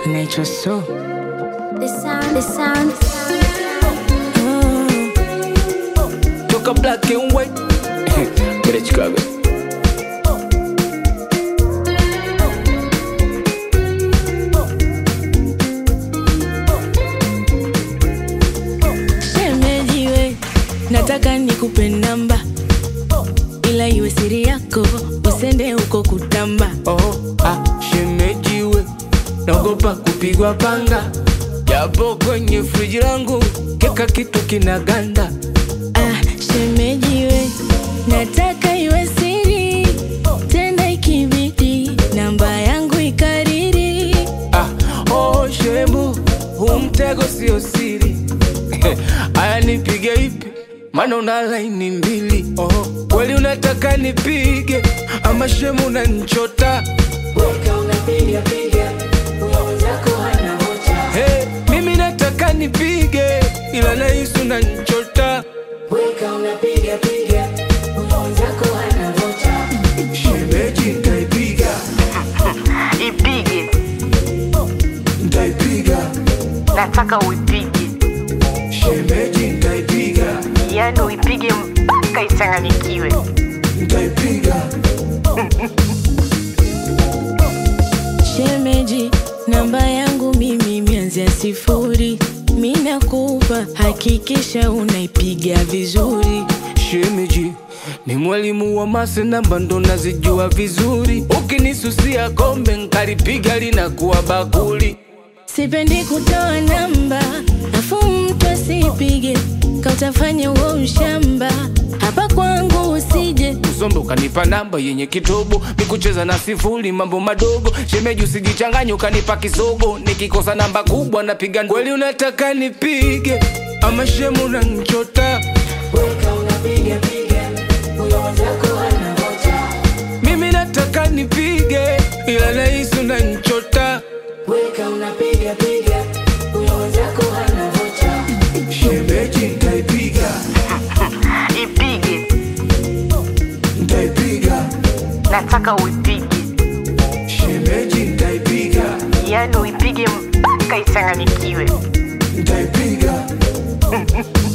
naitwa so The sound, the sound. toka black and white Kwenda Chicago Shemejiwe, nataka nikupe namba, ila iwe siri yako, usende huko kutamba. oh, ah, shemejiwe naogopa kupigwa panga japo kwenye friji langu keka kitu kinaganda Ah, shemejiwe, nataka iwe siri, tena ikibidi namba yangu ikariri. ah, oh, shemu huu mtego sio siri aya nipige ipi maana una laini mbili oh, kweli unataka nipige ama shemu unanchota hey, mimi nataka nipige ila nahisi unanchota shemeji ntaipiga ipige ntaipiga nataka uipige shemeji ntaipiga yani uipige mpaka ichanganyikiwe ntaipiga Shemeji, namba yangu mimi mianzia sifuri, mi nakupa, hakikisha unaipiga vizuri. shemeji ni mwalimu wa mase namba ndo nazijua vizuri ukinisusia kombe nkalipiga linakuwa bakuli Sipendi kutoa namba, afu mtu asipige, kautafanya uo ushamba. Hapa kwangu usije, usombe ukanipa namba yenye kitobo mikucheza na sifuri mambo madogo shemeji usijichanganye ukanipa kisogo nikikosa namba kubwa napiga kweli unataka nipige ama shemu nanchota mimi nataka nipige ila nahisi unanchota shemeji ntaipiga ipige ntaipiga nataka uipige shemeji ntaipiga yani uipige mpaka ichanganyikiwe ntaipiga